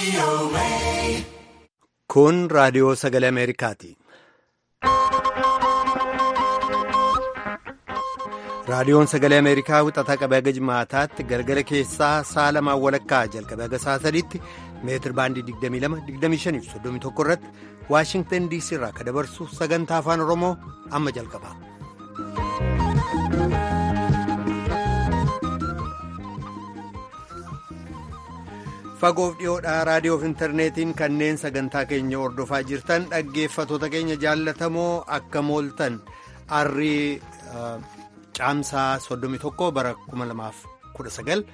Kun raadiyoo sagalee Ameerikaati. Raadiyoon sagalee Ameerikaa wixataa qabee haga jimaataatti galgala keessaa sa'a lamaan walakkaa jalqabee haga sa'a sadiitti meetir baandii 22-25 31 irratti Waashingtan DC irraa akka dabarsu sagantaa afaan Oromoo amma jalqaba. Fagoof dhiyoodhaa raadiyoof intarneetiin kanneen sagantaa keenya hordofaa jirtan dhaggeeffatoota keenya jaallatamoo akka mooltan arrii caamsaa 31 bara 2019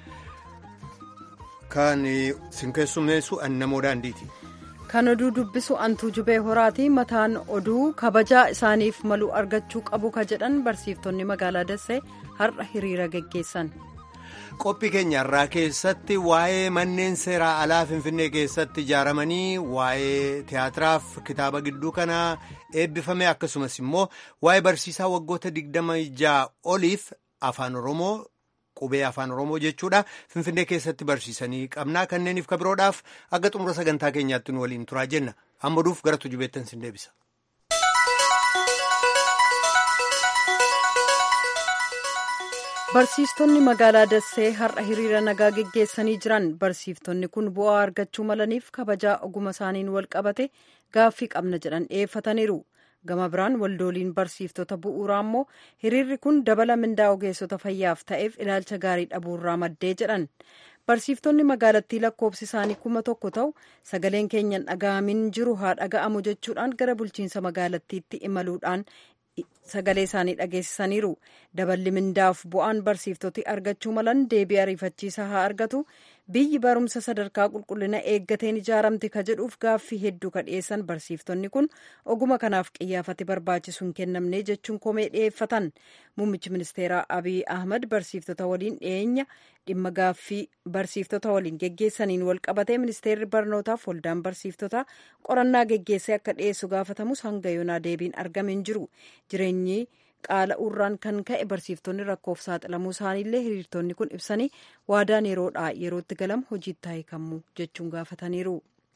kan sin keessummeessu annamoo daandiiti. Kan oduu dubbisu antuu jubee horaati mataan oduu kabajaa isaaniif malu argachuu qabu ka jedhan barsiiftonni magaalaa Dassee har'a hiriira geggeessan. qophii keenya irraa keessatti waa'ee manneen seeraa alaa finfinnee keessatti ijaaramanii waa'ee tiyaatiraaf kitaaba gidduu kanaa eebbifame akkasumas immoo waa'ee barsiisaa waggoota digdama ja'a oliif afaan oromoo qubee afaan oromoo jechuudha finfinnee keessatti barsiisanii qabnaa kanneeniif kabiroodhaaf akka xumura sagantaa keenyaatti nu waliin turaa jenna amma duuf gara tujubeettan sin deebisa. Barsiistonni magaalaa Dassee har'a hiriira nagaa geggeessanii jiran barsiiftonni kun bu'aa argachuu malaniif kabajaa oguma isaaniin wal qabate gaaffii qabna jedhan dhiyeeffataniiru. Gama biraan waldooliin barsiiftota bu'uuraa immoo hiriirri kun dabala mindaa ogeessota fayyaaf ta'eef ilaalcha gaarii dhabuurraa maddee jedhan. Barsiiftonni magaalattii lakkoofsi isaanii kuma tokko ta'u sagaleen keenyan dhaga'amin jiru haa dhaga'amu jechuudhaan gara bulchiinsa magaalattiitti imaluudhaan sagalee isaanii dhageessisaniiru daballi mindaaf bu'aan barsiiftoti argachuu malan deebii ariifachiisaa haa argatu biyyi barumsa sadarkaa qulqullina eeggateen ijaaramte ka jedhuuf gaaffii hedduu ka dhiyeessan barsiiftonni kun oguma kanaaf qiyyaafate barbaachisu hin kennamne jechuun komee dhiyeeffatan muummichi ministeeraa abiy ahmad barsiiftota waliin dhiyeenya dhimma gaaffii barsiiftota waliin geggeessaniin wal qabatee ministeerri barnootaaf waldaan barsiiftota qorannaa geggeessee akka dhiyeessu gaafatamus hanga yoonaa deebiin argame hin jiru jireenyi qaala urraan kan ka'e barsiiftonni rakkoof saaxilamuu isaaniillee hiriirtonni kun ibsanii waadaan yeroodhaa yerootti galamu hojiitti hiikamuu jechuun gaafataniiru.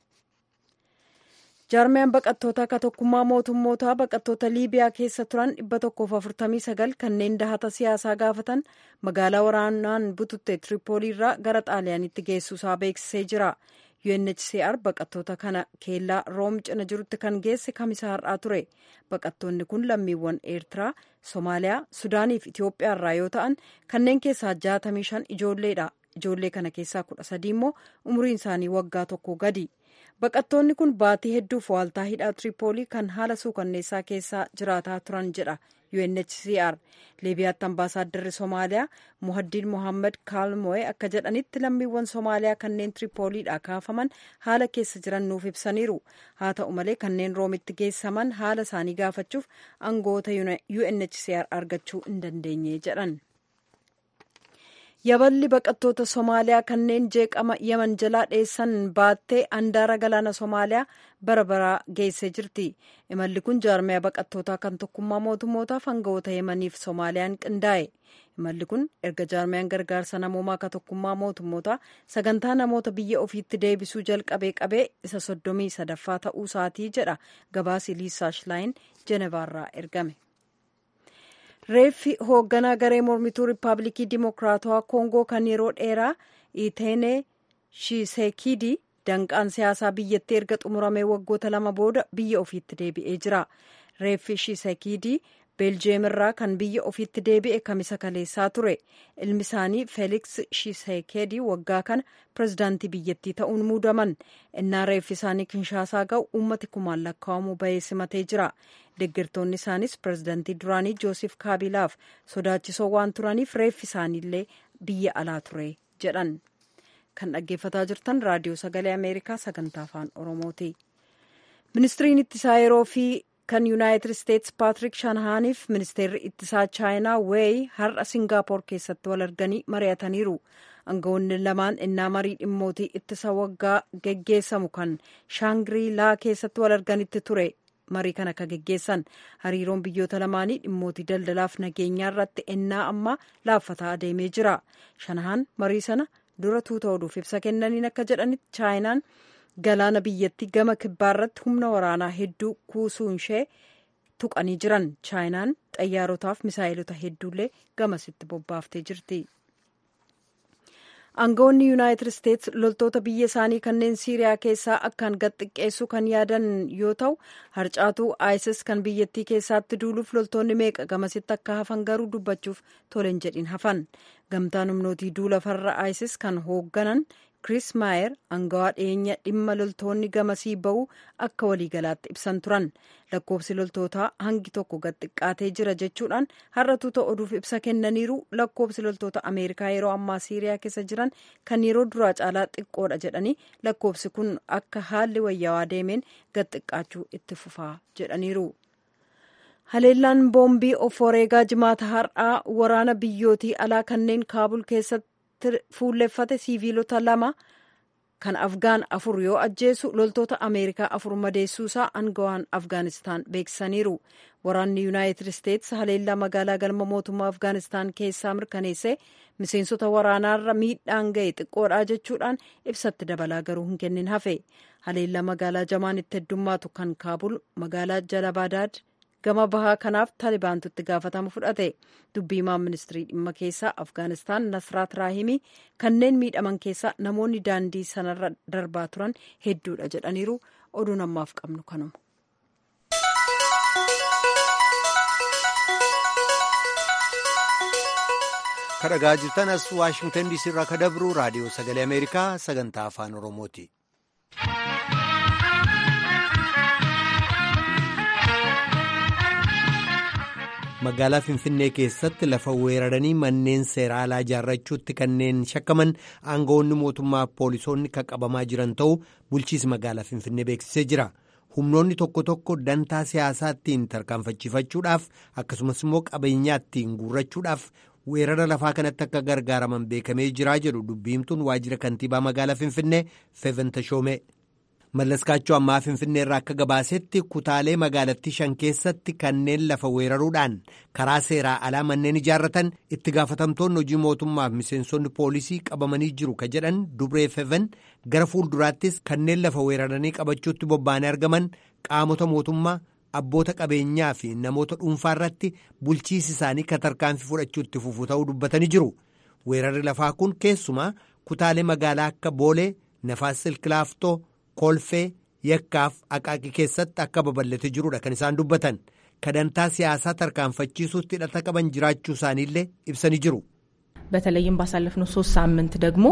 jaarmiyaan baqattoota akka tokkummaa mootummootaa baqattoota liibiyaa keessa turan 149 kanneen dahata siyaasaa gaafatan magaalaa waraanaan bututte tiripooliirraa gara xaaliyaanitti geessuusaa beeksisee jira. UNHCR baqattoota kana keellaa room cina jirutti kan geesse kamisa har'aa ture baqattoonni kun lammiiwwan eertiraa soomaaliyaa sudaanii fi itiyoophiyaa irraa yoo ta'an kanneen keessaa 65 ijoolleedha ijoollee kana keessaa 13 immoo umriin isaanii waggaa tokko gadi baqattoonni kun baatii hedduuf waaltaa hidhaa tiripoolii kan haala suukanneessaa keessaa jiraataa turan jedha UNHCR liibiyaatti ambaasaaddarri soomaaliyaa muhaddiin mohaammed kaalmoe akka jedhanitti lammiiwwan soomaaliyaa kanneen tiripooliidhaa kaafaman haala keessa jiran nuuf ibsaniiru haa ta'u malee kanneen roomitti geessaman haala isaanii gaafachuuf aangoota UNHCR argachuu hin dandeenye jedhan. yaballi baqattoota soomaaliyaa kanneen jeeqama yaman jalaa dheessan baattee handaara galaana soomaaliyaa bara baraa geessee jirti imalli kun jaarmiyaa baqattootaa kan tokkummaa mootummootaaf aangawoota yamaniif soomaaliyaan qindaa'e imalli kun erga jaarmiyaan gargaarsa namoomaa ka tokkummaa mootummootaa sagantaa namoota biyya ofiitti deebisuu jalqabee qabee isa soddomii sadaffaa ta'uu isaatii jedha gabaasi liisaash laayin jenevaarraa ergame. reeffi hoogganaa garee mormituu riippaabilikii dimokiraatawaa koongoo kan yeroo dheeraa iteenee shiiseekidii danqaan siyaasaa biyyattii erga xumuramee waggoota lama booda biyya ofiitti deebi'ee jira reeffi shiiseekidii beeljeem irraa kan biyya ofiitti deebi'e kamisa kaleessaa ture ilmi isaanii feeliks shiiseekedii waggaa kana pirezidaantii biyyattii ta'uun muudaman innaa reeffi isaanii kinshaasaa ga'u uummati kumaan lakkaa'amu bahee simatee jira deeggartoonni isaanis pirezidaantii duraanii joosef kaabilaaf sodaachisoo waan turaniif reeffi isaaniillee biyya alaa ture jedhan kan dhaggeeffataa jirtan raadiyoo sagalee ameerikaa sagantaa afaan oromooti ministiriin ittisaa yeroo fi kan yuunaayitid isteetsi paatrik shanahaaniif ministeerri ittisaa chaayinaa weey har'a singaapoor keessatti wal arganii mari'ataniiru aangawoonni lamaan innaa marii dhimmootii ittisa waggaa geggeessamu kan shaangrii laa keessatti wal arganitti ture marii kana akka geggeessan hariiroon biyyoota lamaanii dhimmootii daldalaaf nageenyaa irratti ennaa ammaa laaffataa adeemee jira shanahaan marii sana dura tuuta oduuf ibsa kennaniin akka jedhanitti chaayinaan galaana biyyattii gama kibbaarratti humna waraanaa hedduu kuusuun ishee tuqanii jiran chaayinaan xayyaarotaaf misaa'ilota hedduullee gamasitti bobbaaftee jirti. aangawoonni yuunaayitid isteets loltoota biyya isaanii kanneen siiriyaa keessaa akkaan gad xiqqeessuu kan yaadan yoo ta'u harcaatuu isis kan biyyattii keessatti duuluuf loltoonni meeqa gamasitti akka hafan garuu dubbachuuf toleen jedhin hafan gamtaan humnootii duula farra isis kan hoogganan kris maayer aangawaa dhiyeenya dhimma loltoonni gamasii ba'uu akka waliigalaatti ibsan turan lakkoofsi loltootaa hangi tokko gad xiqqaatee jira jechuudhaan har'a tuuta oduuf ibsa kennaniiru lakkoofsi loltoota ameerikaa yeroo ammaa siiriyaa keessa jiran kan yeroo duraa caalaa xiqqoodha jedhanii lakkoofsi kun akka haalli wayyaawaa deemeen gad xiqqaachuu itti fufaa jedhaniiru. haleellaan boombii of wareegaa jimaata har'aa waraana biyyootii alaa kanneen kaabul keessatti fuulleffate siiviilota lama kan afgaan afur yoo ajjeesu loltoota ameerikaa afur madeessuusaa aangawaan afgaanistaan beeksisaniiru waraanni yuunaayitid isteets haleellaa magaalaa galma mootummaa afgaanistaan keessaa mirkaneesse miseensota waraanaarra miidhaan ga'e xiqqoodha jechuudhaan ibsatti dabalaa garuu hin kennin hafe haleellaa magaalaa jamaan itti heddummaatu kan kaabul magaalaa jalabadaad gama bahaa kanaaf taalibaantu itti gaafatama fudhate dubbii himaan ministirii dhimma keessaa afgaanistaan nasraat raahimii kanneen miidhaman keessaa namoonni daandii sanarra darbaa turan hedduudha jedhaniiru oduun ammaaf qabnu kanuma. kadhagaa jirtan as waashingtan diisii irraa ka dabru raadiyoo sagalee ameerikaa sagantaa afaan oromooti. magaalaa finfinnee keessatti lafa weeraranii manneen seeraa alaa ijaarrachuutti kanneen shakkaman aangawoonni mootummaa poolisoonni kan qabamaa jiran ta'uu bulchiisi magaalaa finfinnee beeksisee jira humnoonni tokko tokko dantaa siyaasaa ittiin tarkaanfachiifachuudhaaf akkasumas immoo qabeenyaa ittiin guurrachuudhaaf weerara lafaa kanatti akka gargaaraman beekamee jiraa jedhu dubbiimtuun waajjira kantiibaa magaalaa finfinnee feeventashoomee. mallaskaachoo ammaa finfinnee irraa akka gabaasetti kutaalee magaalattii shan keessatti kanneen lafa weeraruudhaan karaa seeraa alaa manneen ijaarratan itti gaafatamtoonni hojii mootummaaf miseensonni poolisii qabamanii jiru ka jedhan dubree feven gara fuulduraattis kanneen lafa weeraranii qabachuutti bobba'anii argaman qaamota mootummaa abboota qabeenyaa fi namoota dhuunfaa irratti bulchiisi isaanii ka tarkaanfii fudhachuutti fufu ta'uu dubbatanii jiru weerarri lafaa kun keessumaa kutaalee magaalaa akka boolee nafaas silkilaaftoo. kolfee yakkaaf aqaaqii keessatti akka babal'ate jirudha kan isaan dubbatan kadantaa siyaasaa tarkaanfachiisuutti hidhata qaban jiraachuu isaaniillee ibsanii jiru. በተለይም ባሳለፍነው ሶስት ሳምንት ደግሞ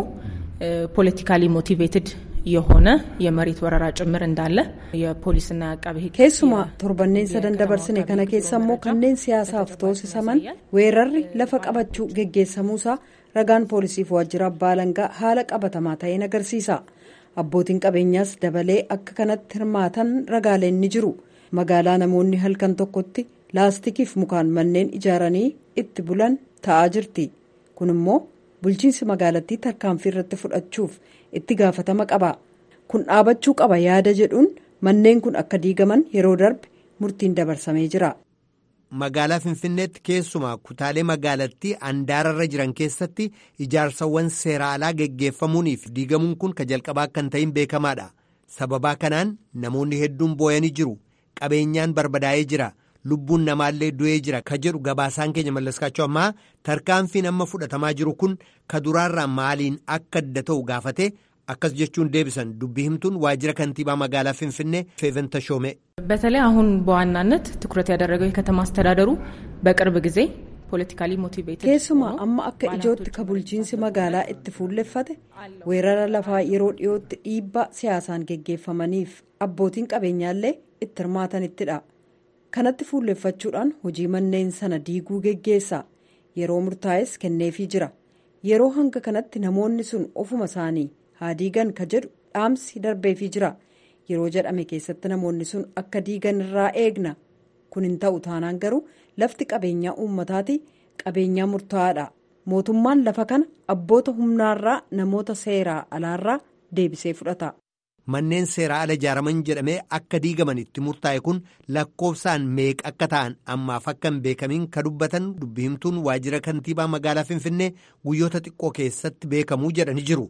ፖለቲካሊ ሞቲቬትድ የሆነ የመሬት ወረራ ጭምር እንዳለ የፖሊስና አቃቤ ሕግ keessumaa torbanneen sadan dabarsine kana keessa immoo kanneen siyaasaaf toosisaman weerarri lafa qabachuu geggeessamuusaa ragaan poolisiif waajjira abbaa alangaa haala qabatamaa ta'een agarsiisa. abbootiin qabeenyaas dabalee akka kanatti hirmaatan ragaaleen ni jiru magaalaa namoonni halkan tokkotti laastikiif mukaan manneen ijaaranii itti bulan ta'aa jirti kun immoo bulchiinsi magaalattii tarkaanfii irratti fudhachuuf itti gaafatama qaba kun dhaabachuu qaba yaada jedhuun manneen kun akka diigaman yeroo darbe murtiin dabarsamee jira. magaalaa finfinneetti keessumaa kutaalee magaalattii andaararra jiran keessatti ijaarsawwan seera alaa geggeeffamuuniif diigamuun kun ka jalqabaa kan ta'in beekamaadha sababaa kanaan namoonni hedduun booyanii jiru qabeenyaan barbadaa'ee jira lubbuun namaallee du'ee jira ka jedhu gabaasaan keenya mallaskaachuu ammaa tarkaanfiin amma fudhatamaa jiru kun ka duraarraa maaliin akka adda ta'u gaafate akkas jechuun deebisan dubbii himtuun waajjira kantiibaa magaalaa finfinnee feeventa shoome. በተለይ አሁን በዋናነት ትኩረት ያደረገው የከተማ አስተዳደሩ በቅርብ ጊዜ ፖለቲካሊ ሞቲቬትድ keessumaa amma akka ijootti ka bulchiinsi magaalaa itti fuulleffate weerara lafaa yeroo dhiyootti dhiibbaa siyaasaan geggeeffamaniif abbootiin qabeenyaallee itti hirmaatanittidha kanatti fuulleffachuudhaan hojii manneen sana diiguu geggeessa yeroo murtaa'es kenneefii jira yeroo hanga kanatti namoonni sun ofuma isaanii haa diigan ka jedhu dhaamsi darbeefii jira yeroo jedhame keessatti namoonni sun akka diigan irraa eegna kun hin ta'u taanaan garuu lafti qabeenyaa uummataati qabeenyaa murtaa'aadha mootummaan lafa kana abboota humnaarraa namoota seeraa alaarraa deebisee fudhata. manneen seeraa ala ijaaraman jedhamee akka diigaman itti murtaa'e kun lakkoofsaan meeqa akka ta'an ammaaf akka hin beekamiin ka dubbatan dubbii himtuun waajjira kantiibaa magaalaa finfinnee guyyoota xiqqoo keessatti beekamuu jedhanii jiru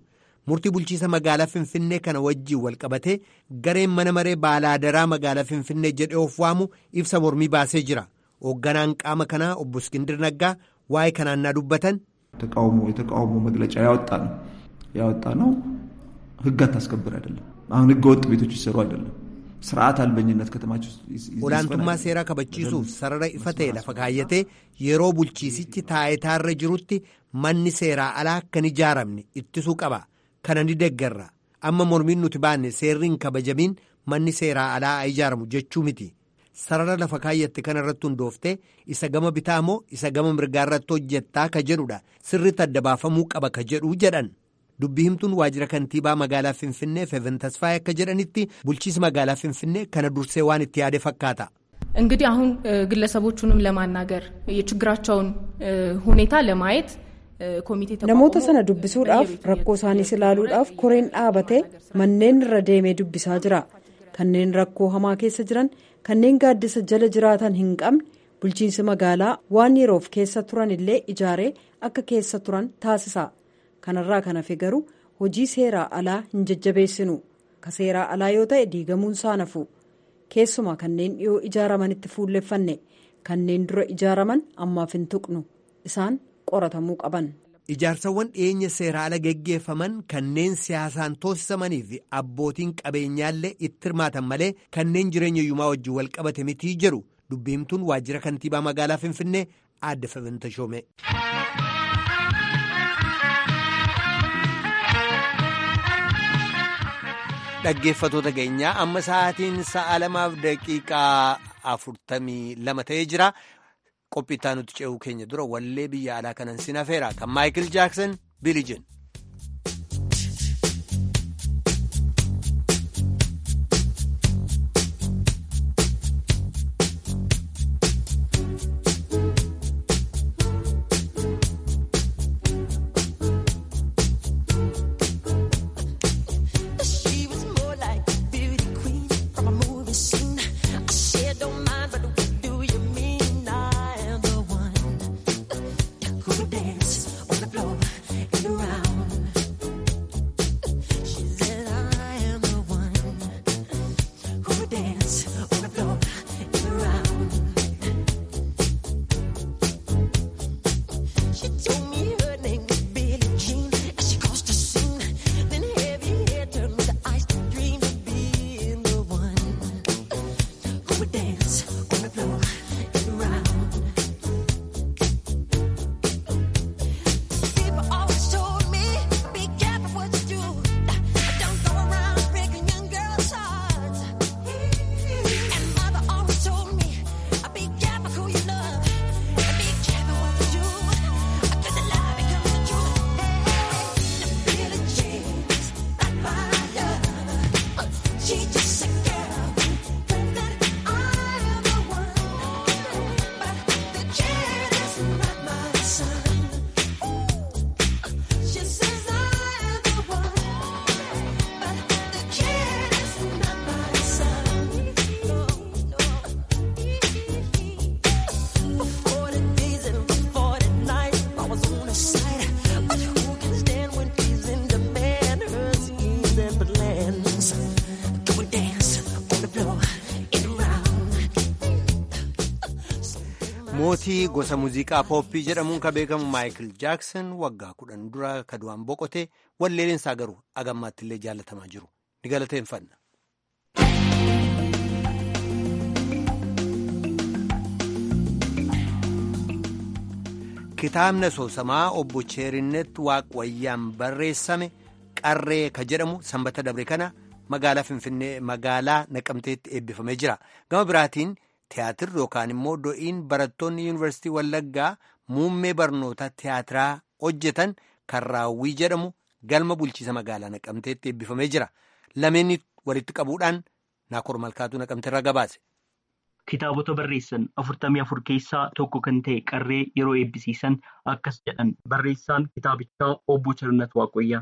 murtii bulchiisa magaalaa Finfinnee kana wajjiin walqabatee gareen mana maree baalaadaraa magaalaa Finfinnee jedhee of waamu ibsa mormii baasee jira. Hoogganaan qaama kanaa obbo Iskindir Naggaa waa'ee kanaan naa dubbatan. ተቃውሞ የተቃውሞ መግለጫ ያወጣ ነው ያወጣ ነው ህግ አታስከብር አይደለም። አሁን ህገ ወጥ ቤቶች ይሰሩ አይደለም ስርዓት አልበኝነት ከተማች olaantummaa seeraa kabachiisuuf sarara ifa ta'e lafa kaayyatee yeroo bulchiisichi taayitaarra jirutti manni seeraa alaa akka hin ijaaramne ittisuu qaba kana ni deeggarra amma mormiin nuti baanne seerri hin kabajamiin manni seeraa alaa haa ijaaramu jechuu miti sarara lafa kaayyatte kana irratti hundooftee isa gama bitaa moo isa gama mirgaa irratti hojjettaa ka jedhudha sirriitti adda baafamuu qaba ka jedhu jedhan. dubbii himtuun waajjira kantiibaa magaalaa finfinnee feven tasfaayee akka jedhanitti bulchiisi magaalaa finfinnee kana dursee waan itti yaade fakkaata. እንግዲህ አሁን ግለሰቦቹንም ለማናገር የችግራቸውን ሁኔታ ለማየት ኮሚቴ namoota sana dubbisuudhaaf rakkoo isaaniis ilaaluudhaaf koreen dhaabatee manneen irra deemee dubbisaa jira kanneen rakkoo hamaa keessa jiran kanneen gaaddisa jala jiraatan hin qabne bulchiinsi magaalaa waan yeroof keessa turan illee ijaaree akka keessa turan taasisa. kanarraa kan hafe garuu hojii seeraa alaa hin jajjabeessinu ka seeraa alaa yoo ta'e diigamuun saanafu keessumaa kanneen dhiyoo ijaaramanitti fuulleffanne kanneen dura ijaaraman ammaaf hin tuqnu isaan qoratamuu qaban. Ijaarsawwan dhiyeenya seeraa ala geggeeffaman kanneen siyaasaan toosisamanii fi abbootiin qabeenyaallee itti hirmaatan malee kanneen jireenya yumaa wajjin wal qabate mitii jedhu dubbiimtuun waajjira kantiibaa magaalaa Finfinnee aadde Febenta Shoome. dhaggeeffatoota keenyaa amma sa'aatiin sa'a lamaaf daqiiqaa afurtamii lama ta'ee jira qophiitaa nuti ce'uu keenya dura wallee biyya alaa kanan sin hafeera kan maayikil jaaksan bilijin. mootii gosa muuziqaa pooppii jedhamuun kan beekamu maayikil jaaksan waggaa kudhan dura ka du'aan boqote walleeleensaa garuu agammaatti illee jaallatamaa jiru ni galateeffanna. kitaabni asoosamaa obbo Cheerinnet Waaqwayyaan barreessame qarree ka jedhamu sanbata dabre kana magaalaa Finfinnee magaalaa Naqamteetti eebbifamee jira. Gama biraatiin tiyaatirri yookaan immoo do'iin barattoonni yuunivarsiitii Wallaggaa muummee barnoota tiyaatiraa hojjetan kan raawwii jedhamu galma bulchiisa magaalaa Naqamteetti eebbifamee jira. Lameenni walitti qabuudhaan Naakoor Malkaatuu Naqamteerraa gabaase. Kitaabota barreessan afurtamii afur keessaa tokko kan ta'e qarree yeroo eebbisiisan akkas jedhan barreessaan kitaabichaa obbo Cheerinnet Waaqoyyaa.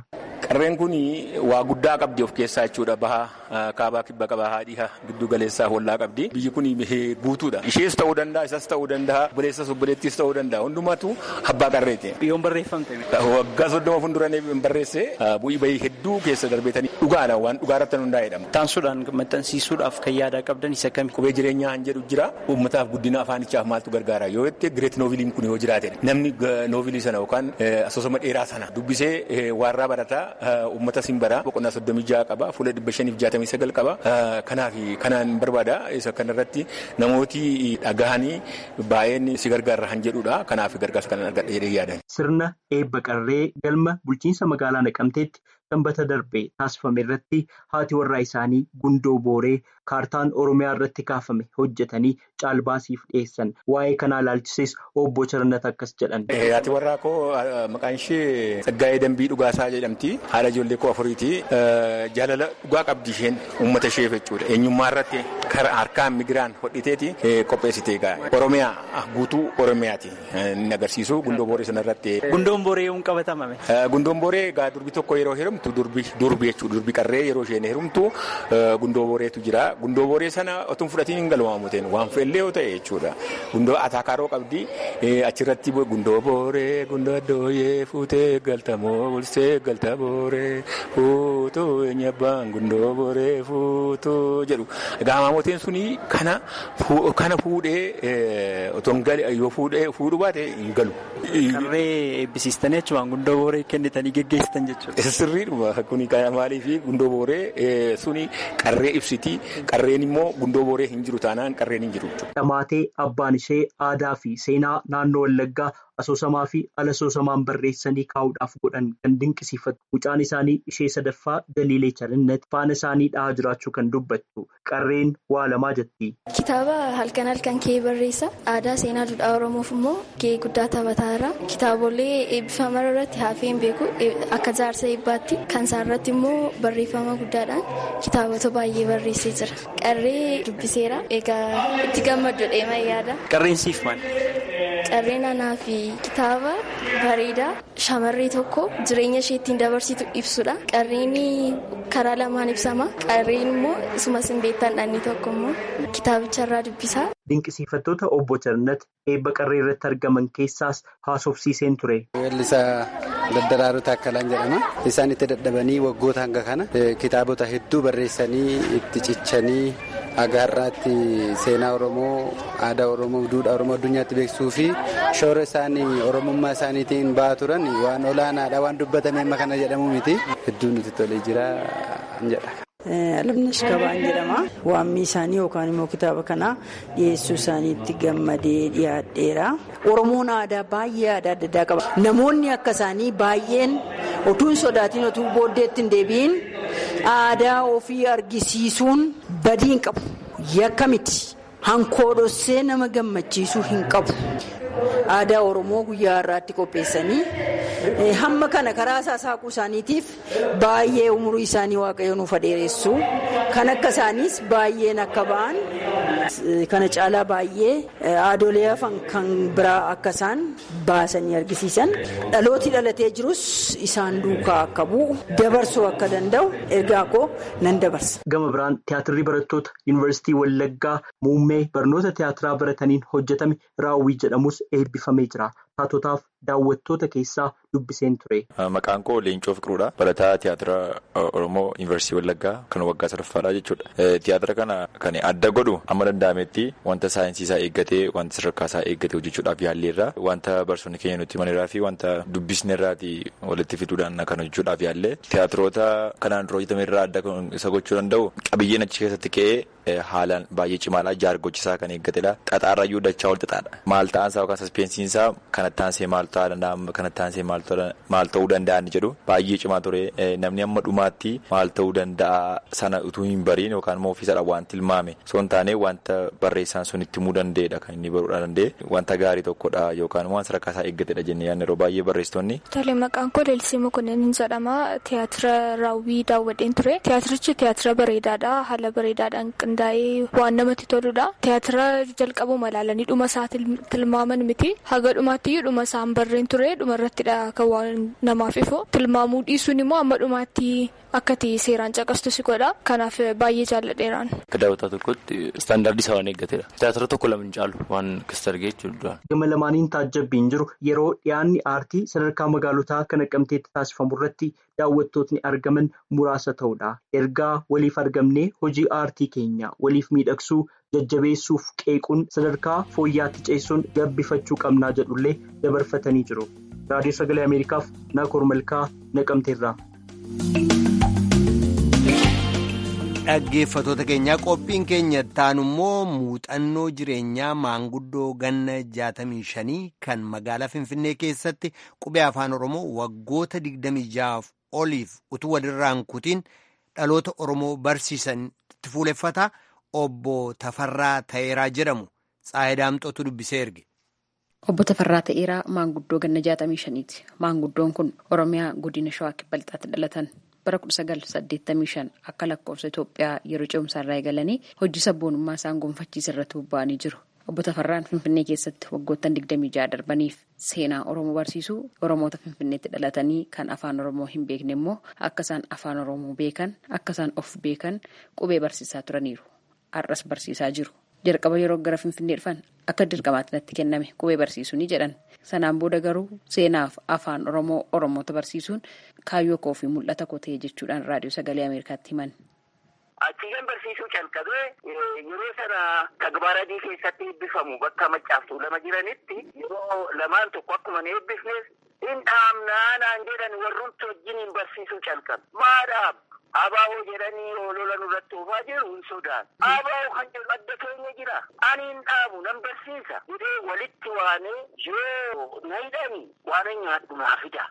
Qarreen kun waa guddaa qabdi of keessaa jechuudha bahaa kaabaa kibba qabaa haadhiha giddu galeessaa hollaa qabdi. Biyyi kun guutuudha. Ishees ta'uu danda'a isas ta'uu danda'a obboleessas obboleettis ta'uu danda'a hundumaatu abbaa qarreeti. Yoon barreeffamte. Waggaa soddoma fuulduranii barreesse bu'ii bahii hedduu keessa darbeetanii dhugaadha waan dhugaarratti hundaa'edha. Taansuudhaan maxxansiisuudhaaf kan yaadaa qabdan isa kami. Qubee jireenyaa kan jedhu jira uummataaf guddina afaanichaaf maaltu gargaara yoo jette gireet nooviliin kun yoo jiraate namni noovilii sana yookaan asoosama dheeraa sana dubbisee waarraa barataa uummata siin bara boqonnaa soddomii jaha qaba fuula dhibba shaniif jaatamii sagal qaba kanaaf kanaan barbaada isa kanarratti namooti dhagahanii baay'een si gargaarra kan jedhudha kanaaf gargaarsa kanan argadha jedhee yaadan. Sirna eebba qarree galma bulchiinsa magaalaa Naqamteetti sanbata darbe taasifame irratti haati warraa isaanii gundoo booree kaartaan oromiyaa irratti kaafame hojjetanii caalbaasiif dhiyeessan waa'ee kanaa ilaalchises obbo Charnat akkas jedhan. Haati warraa koo maqaan ishee Tsaggaayee Dambii Dhugaasaa jedhamti. Haadha ijoollee koo afuriiti. Jaalala dhugaa qabdi isheen uummata isheef jechuudha. Eenyummaa irratti harkaan migiraan hodhiteeti qopheessite egaa. Oromiyaa guutuu Oromiyaati inni agarsiisu gundoo booree sana irratti. Gundoon booree yoom qabatamame? Gundoon booree egaa durbi tokko yeroo heerumtu durbi jechuudha. Durbi qarree yeroo isheen heerumtu gundoo booreetu jira. Gundoo booree sana otoo fudhatiin hin galmaamuteen waan fe'ellee yoo ta'e jechuudha. Gundoo ataakaaroo qabdi achirratti gundoo booree gundoo addooyee fuutee galtamoo bulsee galta booree fuutuu eenyabbaan gundoo booree fuutuu jedhu. Egaa maamoteen suni kana kana fuudhee otoo hin galee yoo fuudhu baate hin galu. Qarree eebbisiistanii jechuun gundoo booree kennitanii geggeessitan jechuudha. Sirriidhuma kuni maaliif gundoo booree suni qarree ibsiti. Qarreen immoo gundoo booree hin jiru taanaan qarreen hin jiru. Dhamaatee abbaan ishee aadaa fi seenaa naannoo Wallaggaa asoosamaa fi ala asoosamaan barreessanii kaa'uudhaaf godhan kan dinqisiifatu. Mucaan isaanii ishee sadaffaa Daliilee Charinnat faana isaanii dhahaa jiraachuu kan dubbattu. Qarreen waa lamaa jetti. Kitaaba halkan halkan kee barreessa. Aadaa seenaa duudhaa Oromoof immoo gahee guddaa taphataa jira. Kitaabolee eebbifaman irratti hafeen beeku akka jaarsa eebbaatti. Kan isaarratti immoo barreeffama guddaadhaan kitaabota baay'ee barreessee jira. Qarree dubbiseera. Egaa itti gammadu dheemaa yaada. Qarreen siif maali? Qarreen anaa fi kitaaba bareedaa shamarree tokko jireenya ishee ittiin dabarsitu ibsudha. Qarreen karaa lamaan ibsama. Qarreen immoo isumas hin beektan dhanni tokko immoo kitaabicharraa dubbisaa. Dinqisiifattoota obbo Jarnat eebba qarree irratti argaman keessaas haasofsiiseen ture. Weellisaa Daddaraaruu Taakkalaan jedhama. Isaan itti dadhabanii waggoota hanga kana kitaabota hedduu barreessanii itti cichanii agaarraatti seenaa Oromoo, aadaa Oromoo, duudhaa Oromoo addunyaatti beeksisuu fi shoora isaanii Oromummaa isaaniitiin ba'aa turan waan olaanaadha waan dubbatame amma kana jedhamu miti. Hedduu nuti tolee jira jedha. Alamnash Gabaan jedhama. Waammii isaanii yookaan immoo kitaaba kana dhiyeessuu isaaniitti gammadee dhiyaadheera. Oromoon aadaa baay'ee aadaa adda addaa qaba. Namoonni akka isaanii baay'een otuu hin sodaatiin otuu booddeetti hin deebiin aadaa ofii argisiisuun badii hin qabu. Yakka miti. Hankoodhossee nama gammachiisuu hin qabu. Aadaa Oromoo guyyaa har'aatti qopheessanii hamma kana karaa isaa saaquu isaaniitiif baay'ee umurii isaanii waaqayyo nuuf dheeressu kan akka isaaniis baay'een akka ba'an kana caalaa baay'ee aadolee hafan kan biraa akka isaan baasanii argisiisan dhalooti dhalatee jirus isaan duukaa akka bu'u dabarsuu akka danda'u ergaa koo nan dabarsa. Gama biraan tiyaatirri barattoota yuunivarsiitii Wallaggaa muummee barnoota tiyaatiraa barataniin hojjetame raawwii jedhamus eebbifamee jira. Taatotaaf daawwattoota keessaa dubbiseen ture. Maqaan koo Leencoo Fiqiruudha. Barataa tiyaatira Oromoo Yuunivarsiitii Wallaggaa kan waggaa sadaffaadha jechuudha. Tiyaatira kana kan adda godhu amma danda'ametti wanta saayinsii isaa eeggatee wanta sadarkaa isaa eeggatee hojjechuudhaaf yaalleerra. Wanta barsoonni keenya nutti himanirraa fi wanta dubbisne irraati walitti fiduudhaan kan hojjechuudhaaf yaallee. Tiyaatiroota kanaan dura hojjetame irraa adda isa gochuu danda'u qabiyyeen achi keessatti ka'ee haalaan baay'ee cimaadha. Jaargochisaa kan eeggatedha. Xaxaarrayyuu dachaa ol xaxaadha. Maal ta'ansaa yookaan saspeensiinsaa kanatti aansee maal ta'aa danda'a kanatti aansee maal ta'uu danda'a jedhu baay'ee cimaa ture. Namni amma dhumaatti maal ta'uu danda'a sana utuu hin bariin yookaan immoo ofiisadha waan tilmaame. Osoo hin taane wanta barreessaan sun itti himuu danda'edha kan inni baruudha danda'e. Wanta gaarii tokkodha yookaan waan sadarkaa isaa eeggatedha jennee yaadne yeroo baay'ee barreessitoonni. Tole maqaan koo Leelisee Mokonnin jedhama. Tiyaatira raawwii daawwadheen ture. Tiyaatirichi tiyaatira bareedaadha. Haala bareedaadhaan qindaa'ee waan namatti toludha. Tiyaatira jalqabuma ilaalanii dhuma isaa tilmaaman miti. Haga dhumaatti dhuma isaan barreen ture dhumarrattidha kan waan namaaf ifu tilmaamuu dhiisuun immoo amma dhumaatti akkati seeraan caqastu si godha kanaaf baay'ee jaalladheeraan. Akka daawwataa tokkotti istaandaardii isaa waan eeggateedha. Tiyaatira tokko lama hin caalu waan akkasitti argee jechuudha. Gama lamaaniin taajjabbiin jiru yeroo dhiyaanni aartii sadarkaa magaalotaa kan Naqamteetti taasifamu irratti daawwattootni argaman muraasa ta'uudha. Ergaa waliif argamnee hojii aartii keenya waliif miidhagsuu jajjabeessuuf qeequun sadarkaa fooyyaatti ceessuun gabbifachuu qabnaa jedhullee dabarfatanii jiru. Raadiyoo Sagalee Ameerikaaf Naakoor Malkaa Naqamteerraa. Dhaggeeffatoota keenyaa qophiin keenya taanu immoo muuxannoo jireenyaa maanguddoo ganna 65 kan magaalaa Finfinnee keessatti qubee afaan Oromoo waggoota 26 oliif utuu walirraan kutiin dhaloota Oromoo barsiisanitti fuuleffata obbo Tafarraa Tayeeraa jedhamu Tsaayidaamxootu dubbisee erge. Obbo Tafarraa Tayeeraa maanguddoo ganna 65ti. Maanguddoon kun Oromiyaa godina Shawaa Kibba Lixaatti dhalatan. bara 1985 akka lakkoofsa Itoophiyaa yeroo ce'umsaa irraa eegalanii hojii sabboonummaa isaan gonfachiisa irratti bobba'anii jiru. Obbo Tafarraan Finfinnee keessatti waggoottan 26 darbaniif seenaa Oromoo barsiisuu Oromoota Finfinneetti dhalatanii kan afaan Oromoo hin beekne immoo akka isaan afaan Oromoo beekan akka isaan of beekan qubee barsiisaa turaniiru. Har'as barsiisaa jiru. Jalqaba yeroo gara Finfinnee dhufan akka dirqamaatti natti kenname qubee barsiisuu ni jedhan. Sanaan booda garuu seenaaf afaan Oromoo Oromoota barsiisuun kaayyoo koo fi mul'ata koo ta'e jechuudhaan raadiyoo sagalee Ameerikaatti himan. Achiigan barsiisuu calqabee yeroo sana tagbaradii keessatti eebbifamu bakka maccaaftuu lama jiranitti yeroo lamaan tokko akkuma ni eebbifneef hin dhaamnaa naan jedhan warrumti wajjin barsiisuu calqabe. Maadhaaf abaa'oo jedhanii olola nurratti oofaa jiru hin sodaan. Abaa'oo kan jedhu adda keenya jira. Ani hin dhaamu nan barsiisa. Jedhee walitti waamee yoo na hidhani waan nyaadhu naa fida.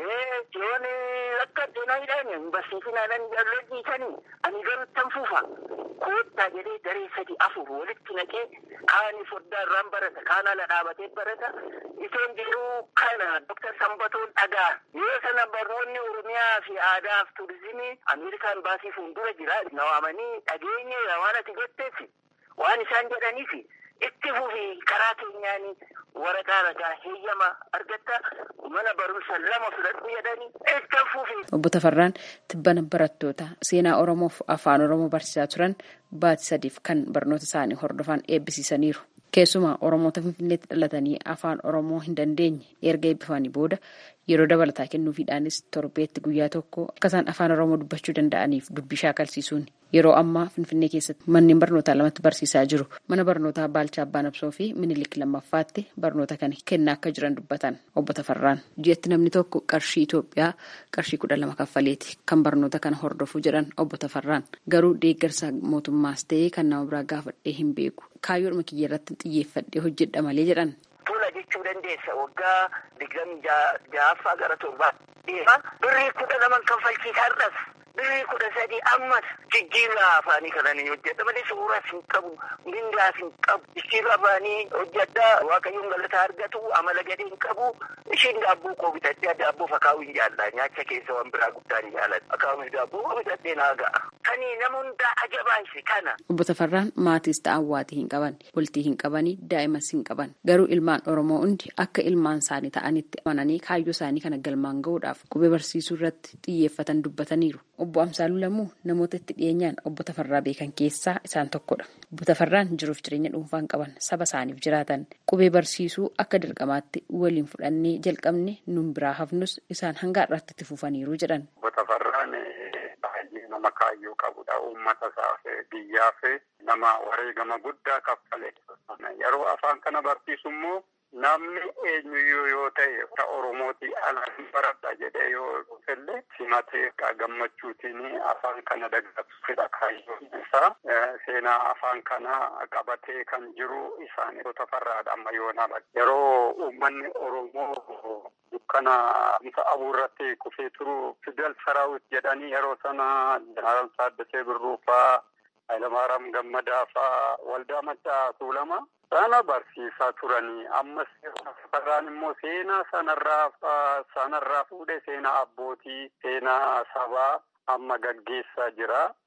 Yoon akka na hidhani hin barsiisinaa nan jallojiisanii ani garuu tan fuufa. Koottaa jedhee daree sadi afur walitti naqee kaani foddaa irraan barata kaan ala dhaabatee barata. Isoon jedhuu kana Dr. Sambatoon dhagaa. Yoo sana barnoonni Oromiyaa fi aadaa fi turizimii Ameerikaan baasii fuuldura jira. Na waamanii dhageenye waan ati jetteef waan isaan jedhaniif itti fufi karaa keenyaan waraqaa ragaa heeyyama argatta mana barumsa lama fudhadhu jedhanii itti fufi. Obbo Tafarraan tibbana barattoota seenaa Oromoof afaan Oromoo barsiisaa turan baatii sadiif kan barnoota isaanii hordofan eebbisiisaniiru. Keessumaa Oromoota Finfinneetti dhalatanii afaan Oromoo hin dandeenye erga eebbifamanii booda yeroo dabalataa kennuufiidhaanis torbeetti guyyaa tokko akka isaan afaan Oromoo dubbachuu danda'aniif dubbii shaakalsiisuun yeroo ammaa Finfinnee keessatti manneen barnootaa lamatti barsiisaa jiru. Mana barnootaa Baalchaa Abbaanabsoo fi Minilik lammaffaatti barnoota kana kennaa akka jiran dubbatan obbo Tafarraan. Ji'atti namni tokko qarshii Itoophiyaa qarshii kudha lama kaffaleeti kan barnoota kana hordofuu jedhan obbo Tafarraan. Garuu deeggarsa mootummaas ta'ee kan nama biraa gaafadhee hin beeku. Kaayyoodhuma kiyya irratti xiyyeeffadhee hojjedha malee jedhan. Tula jechuu dandeessa waggaa digdamii ja'affaa gara torbaa deema. Birrii kudha laman kaffalchiisa har'as. Birrii kudha sadii ammas jijjiirraa afaanii kananii hojjedha malee suuras hin qabu, mindaas hin qabu. Jijjiirraa afaanii hojjedha waaqayyoon galata argatu amala gadee hin qabu. Ishiin daabboo koo bitadhee daabboo fakaa'uu hin jaallaa nyaacha keessa waan biraa guddaa hin jaalladhu. Akaa'uun daabboo koo bitadhee naa ga'a. Kanii nama hundaa ajabaayise kana. Obbo Tafarraan maatiis ta'an waatii hin qaban, bultii hin qabanii, daa'imas hin qaban. Garuu ilmaan Oromoo hundi akka ilmaan isaanii ta'anitti amananii kaayyoo isaanii kana galmaan gahuudhaaf qubee barsiisuu irratti xiyyeeffatan dubbataniiru. Obbo Amsaaluu Lamuu namoota itti dhiyeenyaan obbo Tafarraa beekan keessaa isaan tokkodha. Obbo Tafarraan jiruuf jireenya dhuunfaan qaban saba isaaniif jiraatan qubee barsiisuu akka dirqamaatti waliin fudhannee jalqabne nun biraa hafnus isaan hanga har'aatti itti fufaniiru jedhan. Obbo Tafarraan baay'ee nama kaayyoo qabudha. Uummata isaaf biyyaaf nama wareegama guddaa kaffale. Yeroo afaan kana barsiisu immoo namni eenyuyyuu yoo ta'e Oromooti ala hin baradha jedhee yoo dhufelle simatee gammachuutiin afaan kana dagagsu fedha kaayyoon isaa seenaa afaan kana qabatee kan jiru isaan Tafarraadha amma yoona yeroo uummanni Oromoo dukkana bifa abuurratti kufee turu Fidel Saraawit jedhanii yeroo sana Jeneraal Taaddasee Birruufaa Hayilamaariyaam Gammadaa faa waldaa maccaa tuulama. Sana barsiisaa turanii ammas Tafarraan immoo seenaa sanarraa sanarraa fuudhee seenaa abbootii seenaa sabaa amma gaggeessaa jira.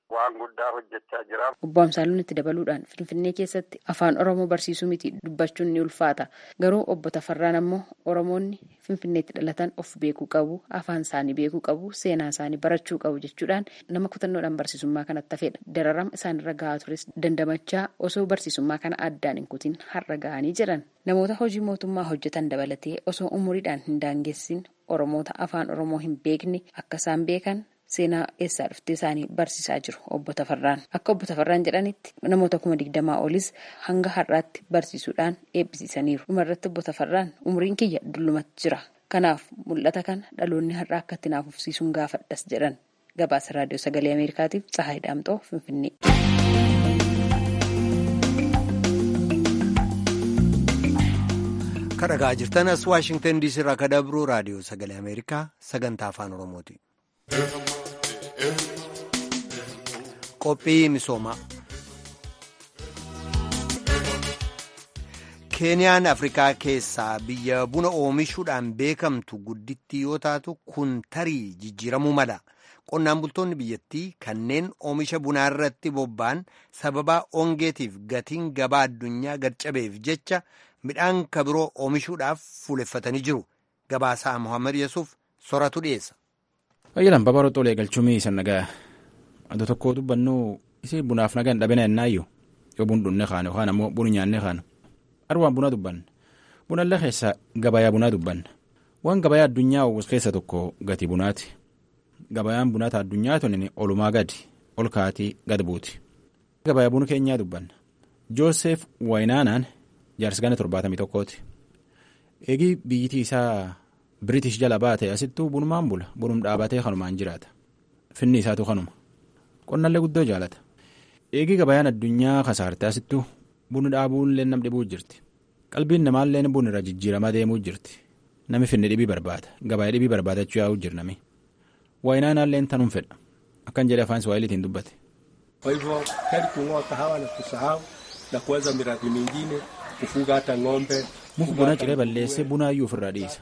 waan guddaa hojjechaa jira. Obbo Amsaaluun itti dabaluudhaan Finfinnee keessatti afaan Oromoo barsiisuu miti dubbachuun ni ulfaata. Garuu obbo Tafarraan ammoo Oromoonni Finfinneetti dhalatan of beekuu qabu, afaan isaanii beekuu qabu, seenaa isaanii barachuu qabu jechuudhaan nama kutannoodhaan barsiisummaa kanatti hafedha. Dararama isaanirra gahaa tures dandamachaa osoo barsiisummaa kana addaan hin kutin har'a gahanii jiran. Namoota hojii mootummaa hojjetan dabalatee osoo umuriidhaan hin daangessin Oromoota afaan Oromoo hin beekne akka isaan beekan seenaa eessaa dhuftee isaanii barsiisaa jiru obbo Tafarraan. Akka obbo Tafarraan jedhanitti namoota kuma digdamaa olis hanga har'aatti barsiisuudhaan eebbisiisaniiru. Dhumarratti obbo Tafarraan umriin kiyya dullumatti jira. Kanaaf mul'ata kana dhaloonni har'aa akka itti naaf ufsiisuun gaafadhas jedhan. Gabaasa Raadiyoo Sagalee Ameerikaatiif Tsahaay Daamxoo Finfinnee. kadhagaa jirtan as waashingtan diisii irraa ka dabru raadiyoo sagalee ameerikaa sagantaa afaan oromooti. qophii misoomaa keeniyaan afrikaa keessaa biyya buna oomishuudhaan beekamtu guddittii yoo taatu kun tarii jijjiiramuu mala qonnaan bultoonni biyyattii kanneen oomisha bunaa irratti bobba'an sababaa ongeetiif gatiin gabaa addunyaa gadcabeef jecha midhaan kabiroo oomishuudhaaf fuuleffatanii jiru gabaasaa mohaammed yesuuf soratu dhiyeessa. Fayyilaan babaroo xoolee galchumii isa nagaa adda tokko dubbannu isii bunaaf nagaan dhabina ennaayyuu yoo bun dhunne kaane yookaan ammoo bun nyaanne kaanu arwaan buna dubbanna bunallee keessa gabayaa bunaa dubbanna waan gabayaa addunyaa uwwis keessa tokko gatii bunaati gabayaan bunaata addunyaa tunin olumaa gadi ol kaatii gad buuti gabayaa buna keenyaa dubbanna joosef wayinaanaan jaarsi gana torbaatamii tokkooti eegii biyyitii isaa Biriitish jala baate asittuu bunumaan bula bunum dhaabatee kanumaan jiraata finni isaatu kanuma qonnallee guddoo jaalata eegii gabayaan addunyaa kasaarte asittuu bunni dhaabuunlee nam dhibuu jirti qalbiin namaallee bun irra jijjiiramaa deemuu jirti nami finni dhibii barbaada gabayaa dhibii barbaadachuu yaa'uu jirnami waayinaanaallee tanum fedha akkan jedhe afaan swahiliitiin dubbate. Kwa hivyo heri kung'oa kahawa na kusahau na kuanza miradi mingine kufuga hata ng'ombe. muka buna ciree balleessee bunaayyuu ofirraa dhiisa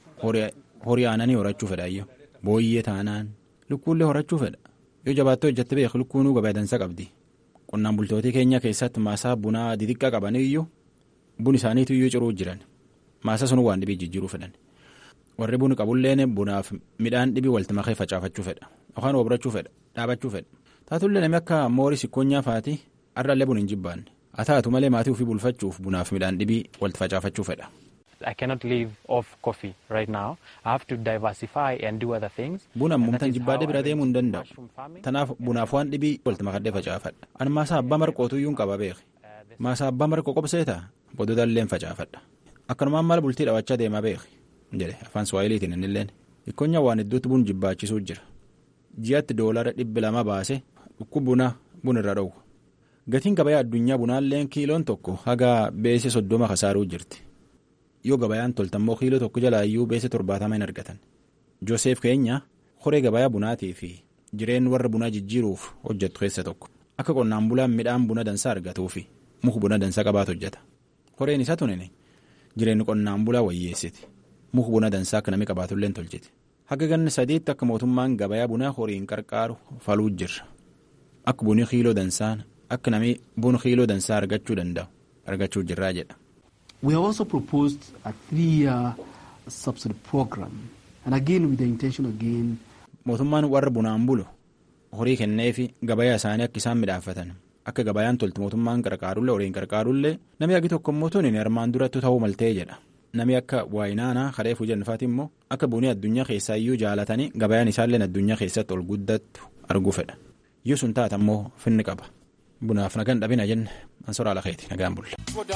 horii aananii horachuu fedhaayyo booyyee taanaan lukkuullee horachuu fedha yoo jabaattoo hojjette beeku lukkuunuu gabaa dansa qabdi qonnaan bultootii keenya keessatti maasaa bunaa didiqqaa qabaniyyuu bun isaaniitu iyyuu ciruu jiran maasa sun waan dhibii jijjiiruu fedhan warri buna qabulleen bunaaf midhaan dhibii walitti makee facaafachuu fedha yookaan obrachuu fedha dhaabachuu fedha taatullee namni akka moorii sikkoonyaa faati har'allee bun hin jibbaanne haa taatu malee maatii ofii bulfachuuf bunaaf midhaan dhibii walitti facaafachuu fedha. I cannot live off coffee right now. I have to diversify and do other things. Buna ammumtan jibbaadhee bira deemuu hin danda'u. Tanaaf bunaaf waan dhibii walitti makadhee facaafadha. Ani maasaa abbaa marqootu iyyuu hin qaba beeki. Maasaa abbaa marqoo qobseetaa boodota illee facaafadha. Akkanumaan maal bultii dhawachaa deemaa beeki. jedhe afaan Suwaayiliitiin innilleen. Ikkonya waan hedduutti bun jibbaachisuu jira. Ji'atti doolara dhibbi lama baase dhukkubuna bun irra dhowwa. Gatiin gabayaa addunyaa bunaalleen kiiloon tokko haga beese soddoma kasaaruu jirti. yoo gabayaan toltammoo kiiloo tokko jalaayyuu beese torbaatama hin argatan joosef keenya horee gabayaa bunaatii fi jireen warra bunaa jijjiiruuf hojjetu keessa tokko akka qonnaan bulaan midhaan buna dansaa argatuu fi muka buna dansaa qabaatu hojjeta horeen isa tunine jireenyi qonnaan bulaa wayyeessiti muka buna dansaa akka namni qabaatullee tolchiti haga ganna sadiitti akka mootummaan gabayaa bunaa horiin qarqaaru faluu jirra akka bunii kiiloo dansaan akka namni buna kiiloo dansaa argachuu danda'u argachuu jirraa jedha. We have also proposed a three-year subsidy program, and again with the intention again. Mootummaan warra bunaan bulu horii kenneefi gabayaa isaanii akka isaan midhaafatan akka gabayaan toltu mootummaan qarqaarullee horiin qarqaarullee namni agi tokko immoo tuni armaan duratti ta'uu maltee jedha namni akka waayinaanaa kadhee fuujannifaati immoo akka bunii addunyaa keessaa iyyuu jaalatanii gabayaan isaallee addunyaa keessatti ol guddattu arguu fedha yoo sun taata immoo finni qaba. bunaaf nagaan dhabina jenne ansoraa lakeeti nagaan bulle.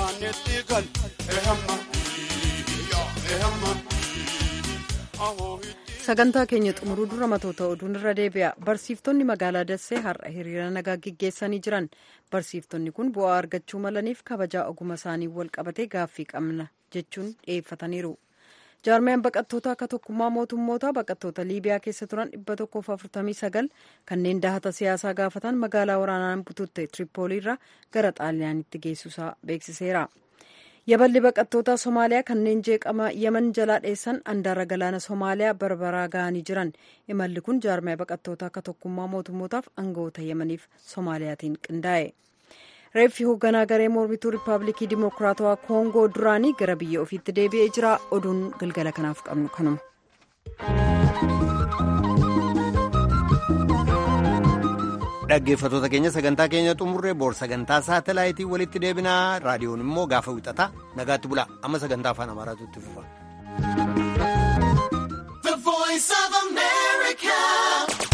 sagantaa keenya xumuruu dura matoota oduun irra deebi'a barsiiftonni magaalaa dassee har'a hiriira nagaa gaggeessanii jiran barsiiftonni kun bu'aa argachuu malaniif kabajaa oguma isaanii wal qabatee gaaffii qabna jechuun dhiyeeffataniiru. jaarmiyaan baqattoota akka tokkummaa mootummoota baqattoota liibiyaa keessa turan 149 kanneen dahata siyaasaa gaafatan magaalaa waraanaan bututte tiripooliirra gara xaaliyaanitti geessuusaa beeksiseera yaballi baqattoota somaaliyaa kanneen jeeqama yaman jalaa dheessan andaara galaana somaaliyaa barbaraa ga'anii jiran imalli kun jaarmaya baqattoota akka tokkummaa mootummootaaf aangawoota yamaniif soomaaliyaatiin qindaa'e reeffi hoogganaa garee mormituu riippaabilikii dimokiraatawaa koongoo duraanii gara biyya ofiitti deebi'ee jira oduun galgala kanaaf qabnu kanuma. dhaggeeffatoota keenya sagantaa keenya xumurree boor sagantaa saatalaayitii walitti deebinaa raadiyoon immoo gaafa wixataa nagaatti bulaa amma sagantaa afaan amaaraatu itti fufa.